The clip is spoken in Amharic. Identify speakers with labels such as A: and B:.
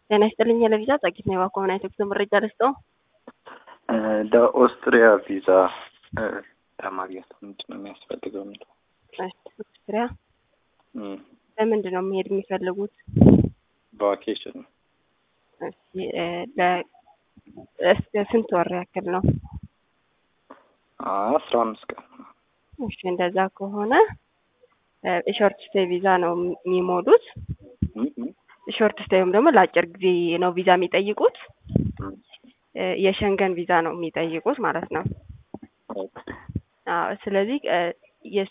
A: ጤና ይስጥልኝ ለቪዛ ጸጊት ነው የባኮመና ኢትዮጵያ መረጃ ልስጠው።
B: ለኦስትሪያ ቪዛ ለማግኘት ምንድን ነው የሚያስፈልገው? የሚለው
A: ኦስትሪያ በምንድን ነው መሄድ የሚፈልጉት?
B: ቫኬሽን ነው።
A: ስንት ወር ያክል ነው?
B: አስራ አምስት ቀን
A: እሺ፣ እንደዛ ከሆነ ሾርት ስቴይ ቪዛ ነው የሚሞሉት። ሾርት ስቴይ ወይም ደግሞ ለአጭር ጊዜ ነው ቪዛ የሚጠይቁት። የሸንገን ቪዛ ነው የሚጠይቁት ማለት ነው። አዎ፣ ስለዚህ